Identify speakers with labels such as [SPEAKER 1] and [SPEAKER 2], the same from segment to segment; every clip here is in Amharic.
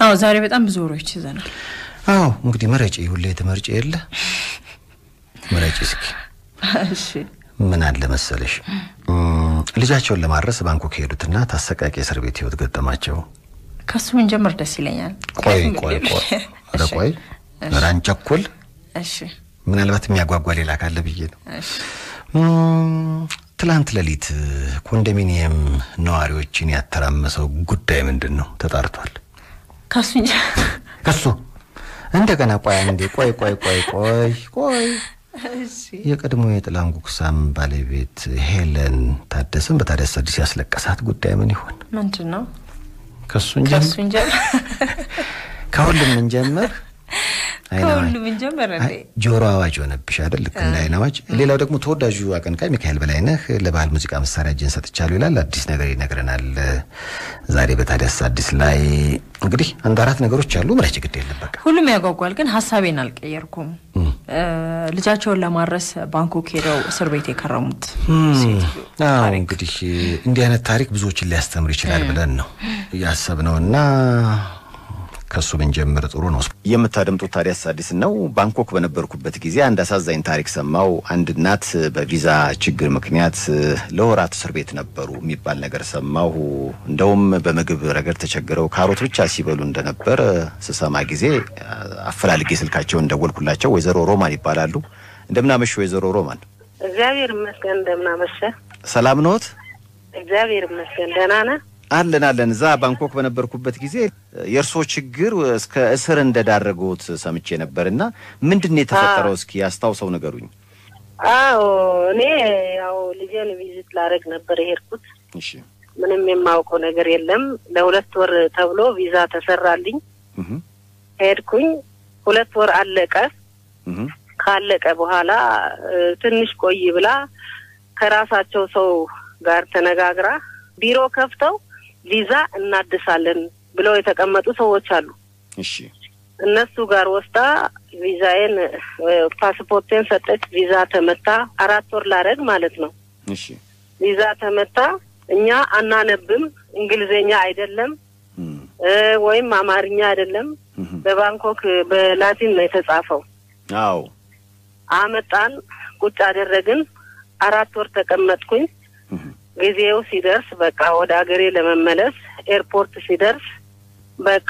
[SPEAKER 1] አዎ ዛሬ በጣም ብዙ ወሬዎች ይዘናል።
[SPEAKER 2] አዎ እንግዲህ መረጪ፣ ሁሌ ትመርጪ የለ መረጪ እስኪ።
[SPEAKER 1] እሺ
[SPEAKER 2] ምን አለ መሰለሽ እም፣ ልጃቸውን ለማድረስ ባንኮክ የሄዱትና ታሰቃቂ እስር ቤት ህይወት ገጠማቸው።
[SPEAKER 1] ከሱ ምን ጀምር ደስ ይለኛል።
[SPEAKER 2] ቆይ
[SPEAKER 1] ምክንያቱም
[SPEAKER 2] ቆይ
[SPEAKER 1] ሌሎች-
[SPEAKER 2] ቆይ ኧረ
[SPEAKER 1] እሺ፣
[SPEAKER 2] ቆይ
[SPEAKER 1] እሺ፣
[SPEAKER 2] ኧረ አንቸኩል።
[SPEAKER 1] እሺ
[SPEAKER 2] ምናልባት የሚያጓጓ ሌላ ካለ ብዬ ነው።
[SPEAKER 1] እሺ
[SPEAKER 2] እም፣ ትላንት ሌሊት ኮንዶሚኒየም ነዋሪዎችን ያተራመሰው ጉዳይ ምንድን ነው? ተጣርቷል።
[SPEAKER 1] ከሱ እንጂ
[SPEAKER 2] ከሱ እንደገና ቆይ አንዴ ቆይ ቆይ ቆይ ቆይ ቆይ
[SPEAKER 1] እሺ
[SPEAKER 2] የቀድሞ የጥላን ጉክሳም ባለቤት ሄለን ታደሰን በታዲያስ አዲስ ያስለቀሳት ጉዳይ ምን ይሆን?
[SPEAKER 1] ምንድን ነው?
[SPEAKER 2] ከሱ እንጀምር፣
[SPEAKER 1] ከሱ እንጀምር።
[SPEAKER 2] ከሁሉም እንጀምር። አይን አዋጅ።
[SPEAKER 1] ከሁሉም እንጀምር እንዴ?
[SPEAKER 2] አይ፣ ጆሮ አዋጅ ሆነብሽ አይደል? ልክ እንደ አይን አዋጅ። ሌላው ደግሞ ተወዳጁ አቀንቃኝ ሚካኤል በላይነህ ለባህል ሙዚቃ መሳሪያ እጅን ሰጥቻለሁ ይላል። አዲስ ነገር ይነግረናል ዛሬ በታዲያስ አዲስ ላይ። እንግዲህ አንድ አራት ነገሮች አሉ። ምራጭ ግድ የለም በቃ
[SPEAKER 1] ሁሉም ያጓጓል፣ ግን ሀሳቤን አልቀየርኩም። እ፣ ልጃቸውን ለማድረስ ባንኮክ ሄደው እስር ቤት የከረሙት ሴትዮ
[SPEAKER 2] አዎ
[SPEAKER 1] ታሪክ
[SPEAKER 2] እንግዲህ እንዲህ አይነት ታሪክ ብዙዎችን ሊያስተምር ይችላል ብለን ነው ያሰብነው እና ከሱ ብንጀምር ጥሩ ነው። የምታደምጡት ታዲያስ አዲስ ነው። ባንኮክ በነበርኩበት ጊዜ አንድ አሳዛኝ ታሪክ ሰማው። አንድ እናት በቪዛ ችግር ምክንያት ለወራት እስር ቤት ነበሩ የሚባል ነገር ሰማሁ። እንደውም በምግብ ረገድ ተቸግረው ካሮት ብቻ ሲበሉ እንደነበር ስሰማ ጊዜ አፈላልጌ ስልካቸውን ደወልኩላቸው። ወይዘሮ ሮማን ይባላሉ። እንደምናመሽ ወይዘሮ ሮማን
[SPEAKER 3] እግዚአብሔር ይመስገን። እንደምናመሸ
[SPEAKER 2] ሰላም ኖት?
[SPEAKER 3] እግዚአብሔር ይመስገን። ደህና ነህ?
[SPEAKER 2] አለን አለን። እዛ ባንኮክ በነበርኩበት ጊዜ የእርስዎ ችግር እስከ እስር እንደዳረጉት ሰምቼ ነበር እና ምንድን ነው የተፈጠረው? እስኪ አስታውሰው ንገሩኝ።
[SPEAKER 3] አዎ እኔ ያው ልጄን ቪዚት ላደርግ ነበር የሄድኩት።
[SPEAKER 2] እሺ
[SPEAKER 3] ምንም የማውቀው ነገር የለም። ለሁለት ወር ተብሎ ቪዛ ተሰራልኝ።
[SPEAKER 2] እህ
[SPEAKER 3] ሄድኩኝ። ሁለት ወር አለቀ።
[SPEAKER 2] እህ
[SPEAKER 3] ካለቀ በኋላ እ፣ ትንሽ ቆይ ብላ ከራሳቸው ሰው ጋር ተነጋግራ ቢሮ ከፍተው ቪዛ እናድሳለን ብለው የተቀመጡ ሰዎች አሉ።
[SPEAKER 2] እሺ
[SPEAKER 3] እነሱ ጋር ወስዳ ቪዛዬን እ፣ ፓስፖርቴን ሰጠች። ቪዛ ተመታ። አራት ወር ላረግ ማለት ነው።
[SPEAKER 2] እሺ
[SPEAKER 3] ቪዛ ተመታ። እኛ አናነብም፣ እንግሊዝኛ አይደለም
[SPEAKER 2] እም
[SPEAKER 3] እ፣ ወይም አማርኛ አይደለም።
[SPEAKER 2] እህ
[SPEAKER 3] በባንኮክ በላቲን ነው የተጻፈው።
[SPEAKER 2] አዎ
[SPEAKER 3] አመጣን፣ ቁጭ አደረግን። አራት ወር ተቀመጥኩኝ።
[SPEAKER 2] እህ
[SPEAKER 3] ጊዜው ሲደርስ በቃ ወደ ሀገሬ ለመመለስ ኤርፖርት ሲደርስ በቃ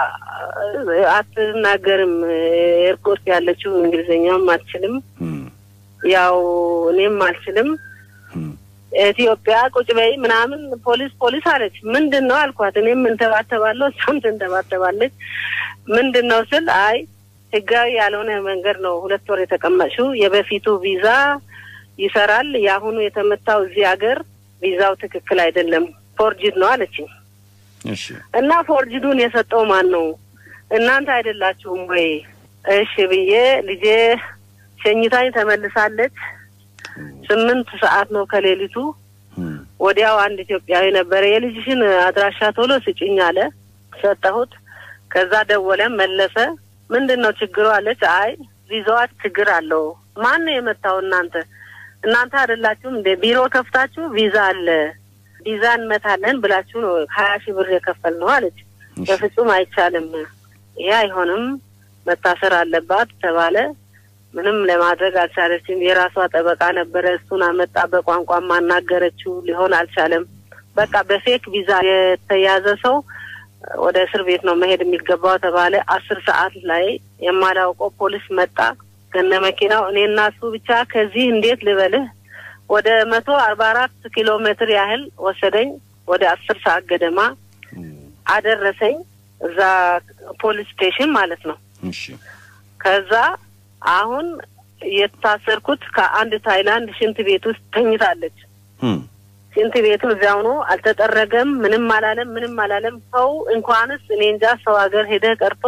[SPEAKER 3] እ፣ አትናገርም። ኤርፖርት ያለችው እንግሊዝኛም አትችልም፣
[SPEAKER 2] እም
[SPEAKER 3] ያው እኔም አልችልም።
[SPEAKER 2] እም
[SPEAKER 3] ኢትዮጵያ ቁጭ በይ ምናምን ፖሊስ ፖሊስ አለች። ምንድን ነው አልኳት። እኔም እንተባተባለሁ እሷም ትንተባተባለች። ምንድን ነው ስል አይ ህጋዊ ያልሆነ መንገድ ነው ሁለት ወር የተቀመጥሽው። የበፊቱ ቪዛ ይሰራል፣ የአሁኑ የተመታው እዚህ ሀገር ቪዛው ትክክል አይደለም፣ ፎርጅድ ነው አለችኝ።
[SPEAKER 2] እሺ
[SPEAKER 3] እና ፎርጅዱን የሰጠው ማን ነው? እናንተ አይደላችሁም ወይ? እሺ ብዬ ልጄ ሸኝታኝ ተመልሳለች። ስምንት ሰዓት ነው ከሌሊቱ።
[SPEAKER 2] እም
[SPEAKER 3] ወዲያው አንድ ኢትዮጵያዊ ነበረ የልጅሽን አድራሻ ቶሎ ስጭኝ አለ። ሰጠሁት። ከዛ ደወለ መለሰ። ምንድን ነው ችግሩ አለች። አይ ቪዛዋ ችግር አለው። ማን ነው የመታው? እናንተ እናንተ አይደላችሁም እንደ ቢሮ ከፍታችሁ ቪዛ አለ ቪዛ እንመታለን ብላችሁ ነው ሀያ ሺህ ብር የከፈል ነው አለች።
[SPEAKER 2] እሺ
[SPEAKER 3] በፍጹም አይቻልም፣ ይሄ አይሆንም፣ መታሰር አለባት ተባለ። ምንም ለማድረግ አልቻለችም። የራሷ ጠበቃ ነበረ፣ እሱን አመጣ። በቋንቋ ማናገረችው፣ ሊሆን አልቻለም። በቃ በፌክ ቪዛ የተያዘ ሰው ወደ እስር ቤት ነው መሄድ የሚገባው ተባለ። አስር ሰዓት ላይ የማላውቀው ፖሊስ መጣ ከነ መኪናው። እኔና እሱ ብቻ ከዚህ እንዴት ልበልህ ወደ መቶ አርባ አራት ኪሎ ሜትር ያህል ወሰደኝ። ወደ አስር ሰዓት ገደማ
[SPEAKER 2] እም
[SPEAKER 3] አደረሰኝ እዛ ፖሊስ ስቴሽን ማለት ነው።
[SPEAKER 2] እሺ
[SPEAKER 3] ከዛ አሁን የታሰርኩት ከአንድ ታይላንድ ሽንት ቤት ውስጥ ተኝታለች።
[SPEAKER 2] እም
[SPEAKER 3] ሽንት ቤቱ እዚያው ነው፣ አልተጠረገም፣ ምንም አላለም፣ ምንም አላለም። ሰው እንኳንስ እኔ እንጃ ሰው ሀገር ሄደህ ቀርቶ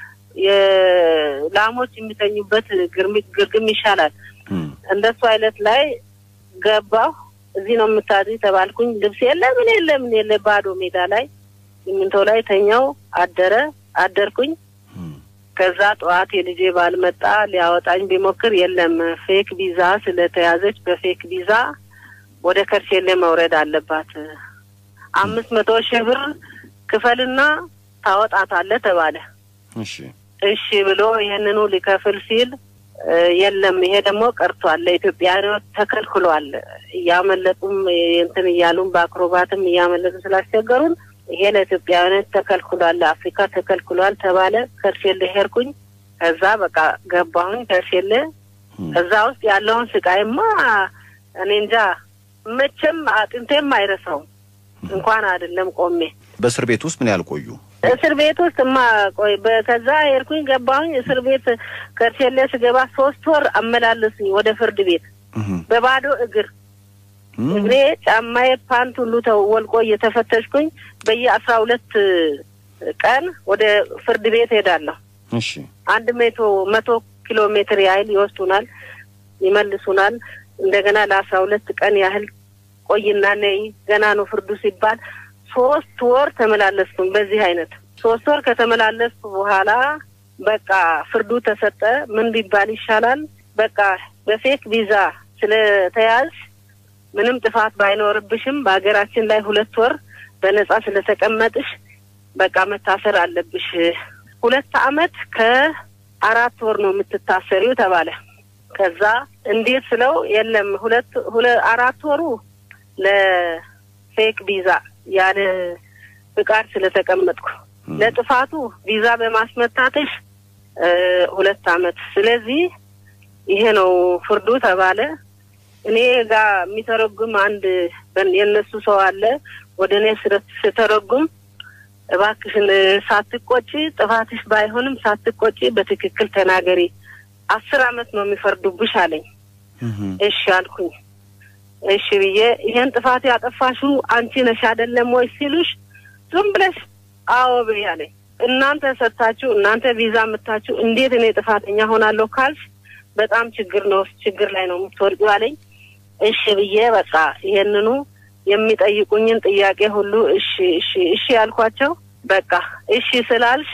[SPEAKER 3] የላሞች የሚተኙበት ግርሚ- ግርግም ይሻላል።
[SPEAKER 2] እም
[SPEAKER 3] እንደሱ አይነት ላይ ገባሁ። እዚህ ነው የምታድሪ ተባልኩኝ። ልብስ የለ ምን የለ ምን የለ ባዶ ሜዳ ላይ ሲሚንቶ ላይ ተኛው። አደረ አደርኩኝ።
[SPEAKER 2] እም
[SPEAKER 3] ከዛ ጠዋት የልጄ ባል መጣ ሊያወጣኝ ቢሞክር የለም ፌክ ቪዛ ስለተያዘች በፌክ ቪዛ ወደ ከርሴሌ መውረድ አለባት። አምስት መቶ ሺህ ብር ክፈልና ታወጣታለህ ተባለ።
[SPEAKER 2] እሺ
[SPEAKER 3] እሺ ብሎ ይህንኑ ሊከፍል ሲል እ የለም ይሄ ደግሞ ቀርቷል፣ ለኢትዮጵያኖች ተከልክሏል። እያመለጡም እንትን እያሉም በአክሮባትም እያመለጡ ስላስቸገሩን ይሄ ለኢትዮጵያውያኖች ተከልክሏል፣ ለአፍሪካ ተከልክሏል ተባለ። ከርሴሌ ሄድኩኝ። ከዛ በቃ ገባሁኝ ከርሴሌ። እዛ ውስጥ ያለውን ስቃይማ እኔ እንጃ መቼም አጥንቴም አይረሳውም። እንኳን አይደለም ቆሜ
[SPEAKER 2] በእስር ቤት ውስጥ ምን ያህል ቆዩ?
[SPEAKER 3] እስር ቤት ውስጥ ማ ቆይ በ- ከዛ ሄድኩኝ ገባሁኝ እስር ቤት ከርሴሌ ስገባ ሶስት ወር አመላለሱኝ ወደ ፍርድ ቤት
[SPEAKER 2] እህ
[SPEAKER 3] በባዶ እግር
[SPEAKER 2] እም፣
[SPEAKER 3] እግሬ ጫማዬ ፓንት ሁሉ ተወልቆ እየተፈተሽኩኝ በየአስራ ሁለት ቀን ወደ ፍርድ ቤት ሄዳለሁ።
[SPEAKER 2] እሺ
[SPEAKER 3] አንድ መቶ መቶ ኪሎ ሜትር ያህል ይወስዱናል፣ ይመልሱናል። እንደገና ለአስራ ሁለት ቀን ያህል ቆይና ነይ ገና ነው ፍርዱ ሲባል ሶስት ወር ተመላለስኩኝ። በዚህ አይነት ሶስት ወር ከተመላለስኩ በኋላ በቃ ፍርዱ ተሰጠ። ምን ቢባል ይሻላል? በቃ በፌክ ቪዛ ስለተያዝ ምንም ጥፋት ባይኖርብሽም በሀገራችን ላይ ሁለት ወር በነጻ ስለተቀመጥሽ በቃ መታሰር አለብሽ። ሁለት አመት ከአራት ወር ነው የምትታሰሪው ተባለ። ከዛ እንዴት ስለው የለም ሁለት ሁለ አራት ወሩ ለፌክ ቪዛ ያለ ፍቃድ ስለተቀመጥኩ ለጥፋቱ ቪዛ በማስመታትሽ እ ሁለት አመት ስለዚህ ይሄ ነው ፍርዱ ተባለ። እኔ ጋር የሚተረጉም አንድ በን- የእነሱ ሰው አለ። ወደ እኔ ስረ- ስተረጉም እባክሽን ሳትቆጪ ጥፋትሽ ባይሆንም ሳትቆጪ በትክክል ተናገሪ፣ አስር አመት ነው የሚፈርዱብሽ አለኝ።
[SPEAKER 2] እህ
[SPEAKER 3] እሺ አልኩኝ። እሺ ብዬ ይሄን ጥፋት ያጠፋሽው አንቺ ነሽ አይደለም ወይ ሲሉሽ ዝም ብለሽ አዎ ብዬ አለኝ። እናንተ ሰጥታችሁ እናንተ ቪዛ የምታችሁ እንዴት እኔ ጥፋተኛ ሆናለሁ ካልሽ በጣም ችግር ነው ችግር ላይ ነው የምትወርቂው አለኝ። እሺ ብዬ በቃ ይሄንኑ የሚጠይቁኝን ጥያቄ ሁሉ እሺ እሺ እሺ ያልኳቸው በቃ እሺ ስላልሽ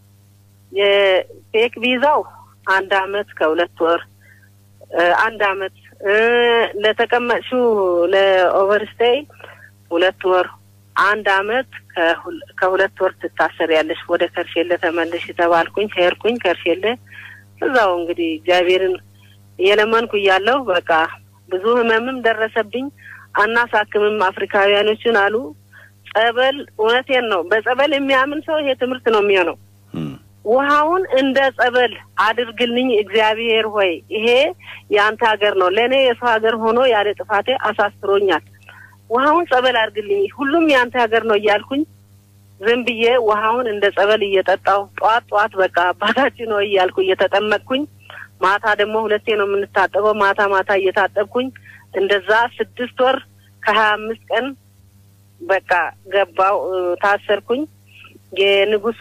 [SPEAKER 3] የፌክ ቪዛው አንድ አመት ከሁለት ወር እ አንድ አመት እ ለተቀመጥሽው ለኦቨርስቴይ ሁለት ወር አንድ አመት ከሁል- ከሁለት ወር ትታሰሪያለሽ። ወደ ከርሼለ ተመለሽ ተባልኩኝ። ሄድኩኝ ከርሼለ እዛው እንግዲህ እግዚአብሔርን እየለመንኩ እያለሁ በቃ ብዙ ህመምም ደረሰብኝ። አናሳክምም አፍሪካውያኖችን አሉ። ጸበል እውነቴን ነው። በጸበል የሚያምን ሰው ይሄ ትምህርት ነው የሚሆነው።
[SPEAKER 2] እም፣
[SPEAKER 3] ውሃውን እንደ ጸበል አድርግልኝ እግዚአብሔር ሆይ፣ ይሄ የአንተ ሀገር ነው። ለእኔ የሰው ሀገር ሆኖ ያለ ጥፋቴ አሳስሮኛል። ውሃውን ጸበል አድርግልኝ፣ ሁሉም የአንተ ሀገር ነው እያልኩኝ ዝም ብዬ ውሃውን እንደ ጸበል እየጠጣው ጠዋት ጠዋት በቃ አባታችን ነው እያልኩ እየተጠመቅኩኝ፣ ማታ ደግሞ ሁለቴ ነው የምንታጠበው። ማታ ማታ እየታጠብኩኝ እንደዛ ስድስት ወር ከሀያ አምስት ቀን በቃ ገባው እ፣ ታሰርኩኝ። የንጉሱ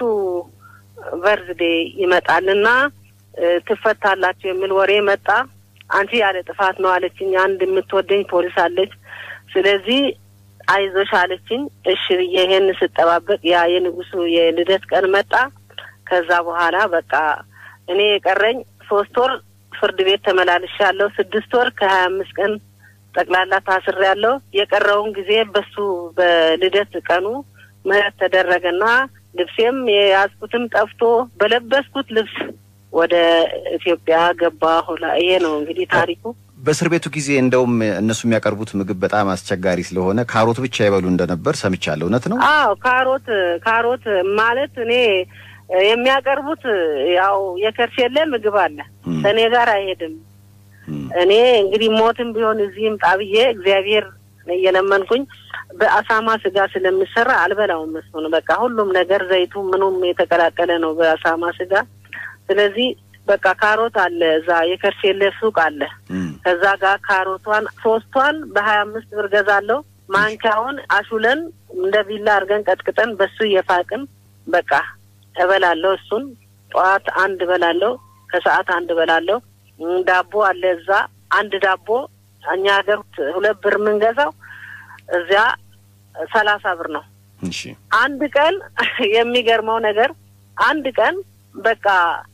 [SPEAKER 3] በርዝዴ ይመጣልና እ፣ ትፈታላችሁ የሚል ወሬ መጣ። አንቺ ያለ ጥፋት ነው አለችኝ። አንድ የምትወደኝ ፖሊስ አለች። ስለዚህ አይዞሽ አለችኝ። እሺ ብዬ ይሄን ስጠባበቅ ያ የንጉሱ የልደት ቀን መጣ። ከዛ በኋላ በቃ እኔ የቀረኝ ሶስት ወር ፍርድ ቤት ተመላልሻለሁ። ስድስት ወር ከሀያ አምስት ቀን ጠቅላላ ታስሬያለሁ። የቀረውን ጊዜ በሱ በልደት ቀኑ ምህረት ተደረገና ልብሴም የያዝኩትም ጠፍቶ በለበስኩት ልብስ ወደ ኢትዮጵያ ገባ ሁላ ይሄ ነው እንግዲህ ታሪኩ።
[SPEAKER 2] በእስር ቤቱ ጊዜ እንደውም እነሱ የሚያቀርቡት ምግብ በጣም አስቸጋሪ ስለሆነ ካሮት ብቻ ይበሉ እንደነበር ሰምቻለሁ። እውነት ነው?
[SPEAKER 3] አዎ ካሮት ካሮት ማለት እኔ የሚያቀርቡት ያው የከርሼለ ምግብ አለ
[SPEAKER 2] እም፣
[SPEAKER 3] ከእኔ ጋር አይሄድም።
[SPEAKER 2] እም፣
[SPEAKER 3] እኔ እንግዲህ ሞትም ቢሆን እዚህም ጣብዬ እግዚአብሔር እየለመንኩኝ በአሳማ ስጋ ስለሚሰራ አልበላውም። እሱን በቃ ሁሉም ነገር ዘይቱ ምኑም የተቀላቀለ ነው በአሳማ ስጋ። ስለዚህ በቃ ካሮት አለ እዛ የከርሼለ ሱቅ አለ።
[SPEAKER 2] እም፣
[SPEAKER 3] ከዛ ጋር ካሮቷን ሶስቷን በሀያ አምስት ብር ገዛለሁ። ማንኪያውን አሹለን እንደ ቢላ አድርገን ቀጥቅጠን በሱ እየፋቅን በቃ እበላለሁ። እሱን ጠዋት አንድ እበላለሁ፣ ከሰዓት አንድ እበላለሁ። እም፣ ዳቦ አለ እዛ አንድ ዳቦ እኛ ሀገር ሁለት ብር የምንገዛው እዚያ ሰላሳ ብር ነው።
[SPEAKER 2] እሺ፣
[SPEAKER 3] አንድ ቀን የሚገርመው ነገር አንድ ቀን በቃ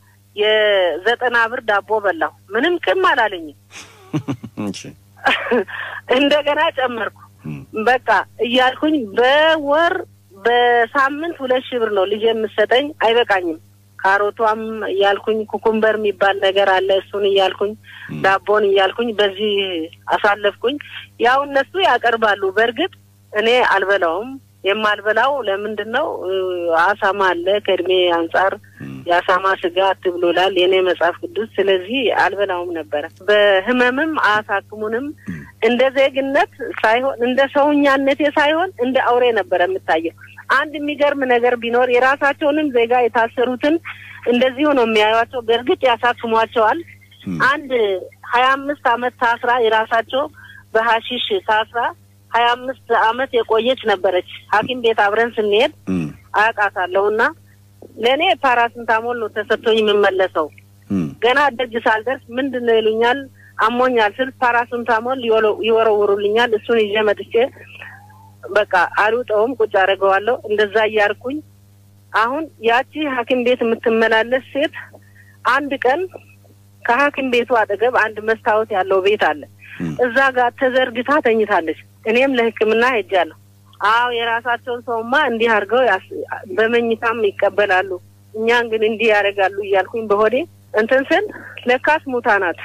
[SPEAKER 3] የዘጠና ብር ዳቦ በላሁ። ምንም ቅም አላለኝም።
[SPEAKER 2] እሺ፣
[SPEAKER 3] እንደገና ጨመርኩ።
[SPEAKER 2] እም፣
[SPEAKER 3] በቃ እያልኩኝ በወር በሳምንት ሁለት ሺህ ብር ነው ልጅ የምሰጠኝ። አይበቃኝም። ካሮቷም እያልኩኝ ኩኩምበር የሚባል ነገር አለ። እሱን እያልኩኝ ዳቦን እያልኩኝ በዚህ አሳለፍኩኝ። ያው እነሱ ያቀርባሉ። በእርግጥ እኔ አልበላውም። የማልበላው ለምንድን ነው? አሳማ አለ። ከእድሜ አንጻር የአሳማ ስጋ አትብሎላል የእኔ መጽሐፍ ቅዱስ። ስለዚህ አልበላውም ነበረ። በህመምም አያሳክሙንም። እንደ ዜግነት ሳይሆን እንደ ሰውኛነቴ ሳይሆን እንደ አውሬ ነበረ የምታየው። አንድ የሚገርም ነገር ቢኖር የራሳቸውንም ዜጋ የታሰሩትን እንደዚሁ ነው የሚያዩቸው። በእርግጥ ያሳክሟቸዋል። አንድ ሀያ አምስት አመት ታስራ የራሳቸው በሀሺሽ ታስራ ሀያ አምስት አመት የቆየች ነበረች። ሐኪም ቤት አብረን ስንሄድ አያውቃታለሁ እና ለእኔ ፓራስንታሞል ነው ተሰጥቶኝ የምመለሰው። ገና ደጅ ሳልደርስ ምንድን ነው ይሉኛል። አሞኛል ስል ፓራስንታሞል ይወረውሩልኛል። እሱን ይዤ መጥቼ በቃ አልውጠውም፣ ቁጭ አደርገዋለሁ። እንደዛ እያርኩኝ አሁን ያቺ ሐኪም ቤት የምትመላለስ ሴት አንድ ቀን ከሐኪም ቤቱ አጠገብ አንድ መስታወት ያለው ቤት አለ። እዛ ጋር ተዘርግታ ተኝታለች። እኔም ለሕክምና ሄጃለሁ። አዎ የራሳቸውን ሰውማ እንዲህ አድርገው በመኝታም ይቀበላሉ፣ እኛን ግን እንዲህ ያደርጋሉ እያልኩኝ በሆዴ እንትን ስል ለካስ ሙታ ናት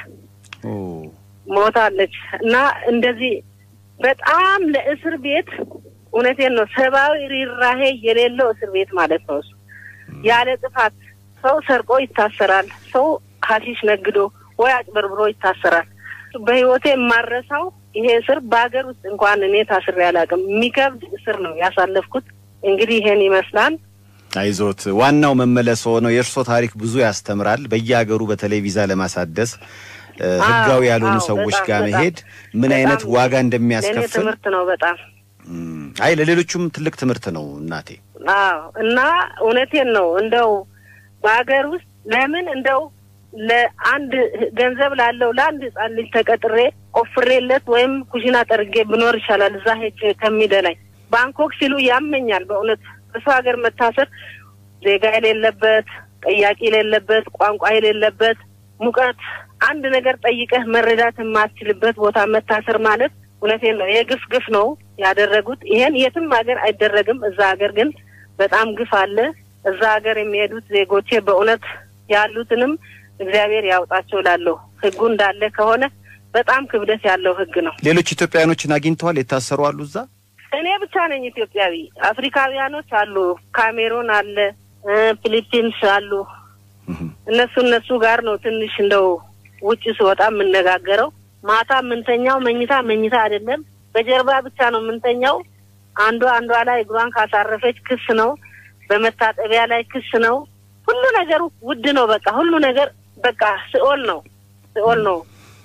[SPEAKER 3] ሞታለች። እና እንደዚህ በጣም ለእስር ቤት እውነቴን ነው ሰብአዊ ሪራሄ የሌለው እስር ቤት ማለት ነው እሱ። ያለ ጥፋት ሰው ሰርቆ ይታሰራል። ሰው ሀሺሽ ነግዶ ወይ አጭበርብሮ ይታሰራል። በህይወቴ የማረሳው ይሄ እስር በሀገር ውስጥ እንኳን እኔ ታስሬ አላውቅም። የሚከብድ እስር ነው ያሳለፍኩት። እንግዲህ ይሄን ይመስላል።
[SPEAKER 2] አይዞት፣ ዋናው መመለስ ሆነው የእርሶ ታሪክ ብዙ ያስተምራል። በየሀገሩ በተለይ ቪዛ ለማሳደስ ህጋዊ ያልሆኑ ሰዎች ጋር መሄድ ምን አይነት ዋጋ እንደሚያስከፍል
[SPEAKER 3] ትምህርት ነው በጣም
[SPEAKER 2] አይ ለሌሎቹም ትልቅ ትምህርት ነው እናቴ።
[SPEAKER 3] አዎ እና እውነቴን ነው እንደው በሀገር ውስጥ ለምን እንደው ለአንድ ገንዘብ ላለው ለአንድ ህጻን ልጅ ተቀጥሬ ቆፍሬለት ወይም ኩሽና ጠርጌ ብኖር ይሻላል እዛ ሄጅ ከሚደላኝ። ባንኮክ ሲሉ ያመኛል በእውነት በሰው ሀገር መታሰር ዜጋ የሌለበት ጠያቂ የሌለበት ቋንቋ የሌለበት ሙቀት አንድ ነገር ጠይቀህ መረዳት የማትችልበት ቦታ መታሰር ማለት እውነቴን ነው የግፍ ግፍ ነው ያደረጉት። ይሄን የትም ሀገር አይደረግም። እዛ ሀገር ግን በጣም ግፍ አለ። እዛ ሀገር የሚሄዱት ዜጎቼ በእውነት ያሉትንም እግዚአብሔር ያውጣቸው ላለሁ ህጉ እንዳለ ከሆነ በጣም ክብደት ያለው ህግ ነው።
[SPEAKER 2] ሌሎች ኢትዮጵያውያኖችን አግኝተዋል? የታሰሩ አሉ እዛ?
[SPEAKER 3] እኔ ብቻ ነኝ ኢትዮጵያዊ። አፍሪካውያኖች አሉ፣ ካሜሮን አለ፣ ፊሊፒንስ አሉ። እነሱ እነሱ ጋር ነው ትንሽ እንደው ውጭ ስወጣ የምነጋገረው። ማታ የምንተኛው መኝታ መኝታ አይደለም፣ በጀርባ ብቻ ነው የምንተኛው። አንዷ አንዷ ላይ እግሯን ካሳረፈች ክስ ነው፣ በመታጠቢያ ላይ ክስ ነው። ሁሉ ነገሩ ውድ ነው። በቃ ሁሉ ነገር በቃ ሲኦል ነው፣ ሲኦል ነው።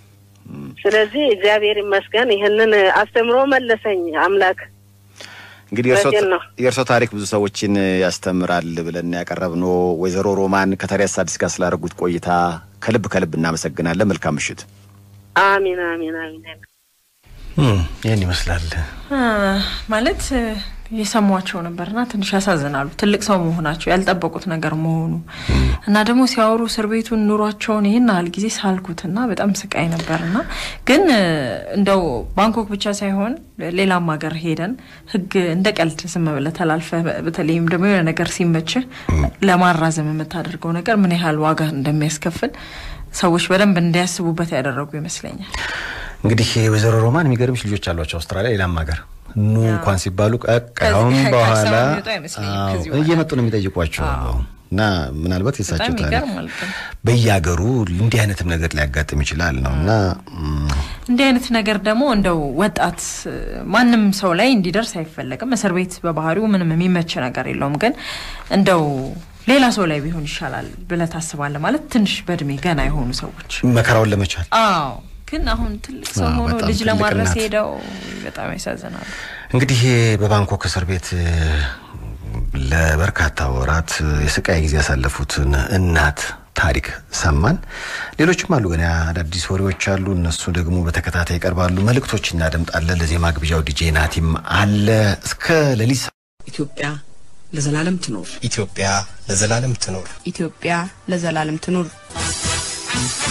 [SPEAKER 3] ስለዚህ እግዚአብሔር ይመስገን ይህንን አስተምሮ መለሰኝ አምላክ።
[SPEAKER 2] እንግዲህ የእርሶ ታሪክ ብዙ ሰዎችን ያስተምራል ብለን ያቀረብነው ወይዘሮ ሮማን ከታዲያስ አዲስ ጋር ስላደረጉት ቆይታ ከልብ ከልብ እናመሰግናለን። መልካም ምሽት።
[SPEAKER 3] አሚን አሚን አሚን።
[SPEAKER 2] ይህን ይመስላል
[SPEAKER 1] ማለት የሰሟቸው ነበርና ትንሽ ያሳዝናሉ። ትልቅ ሰው መሆናቸው ያልጠበቁት ነገር መሆኑ እና ደግሞ ሲያወሩ እስር ቤቱን ኑሯቸውን ይህን ያህል ጊዜ ሳልኩትና በጣም ስቃይ ነበርና ግን እንደው ባንኮክ ብቻ ሳይሆን ሌላም ሀገር ሄደን ህግ እንደ ቀልድ ዝም ብለህ ተላልፈህ በተለይም ደግሞ የሆነ ነገር ሲመችህ ለማራዘም የምታደርገው ነገር ምን ያህል ዋጋ እንደሚያስከፍል ሰዎች በደንብ እንዲያስቡበት ያደረጉ ይመስለኛል።
[SPEAKER 2] እንግዲህ ወይዘሮ ሮማን የሚገርምሽ ልጆች አሏቸው አውስትራሊያ፣ ሌላም ሀገር ኑ እንኳን ሲባሉ ቀቃሁን በኋላ እየመጡ ነው የሚጠይቋቸው እና ምናልባት የሳቸው ታሪክ በየሀገሩ እንዲህ አይነትም ነገር ሊያጋጥም ይችላል ነው እና
[SPEAKER 1] እንዲህ አይነት ነገር ደግሞ እንደው ወጣት ማንም ሰው ላይ እንዲደርስ አይፈለግም። እስር ቤት በባህሪው ምንም የሚመች ነገር የለውም። ግን እንደው ሌላ ሰው ላይ ቢሆን ይሻላል ብለህ ታስባለህ። ማለት ትንሽ በእድሜ ገና የሆኑ ሰዎች
[SPEAKER 2] መከራውን ለመቻል
[SPEAKER 1] አዎ ግን አሁን ትልቅ ሰው ሆኖ ልጅ ለማድረስ ሄደው በጣም ያሳዝናሉ።
[SPEAKER 2] እንግዲህ በባንኮክ እስር ቤት ለበርካታ ወራት የስቃይ ጊዜ ያሳለፉትን እናት ታሪክ ሰማን። ሌሎችም አሉ ገና አዳዲስ ወሬዎች አሉ። እነሱ ደግሞ በተከታታይ ይቀርባሉ። መልእክቶች እናደምጣለን። ለዜማ ግብዣው ዲጄ ናቲም አለ እስከ ሌሊት
[SPEAKER 4] ኢትዮጵያ ለዘላለም ትኖር።
[SPEAKER 5] ኢትዮጵያ ለዘላለም ትኖር።
[SPEAKER 6] ኢትዮጵያ ለዘላለም ትኑር።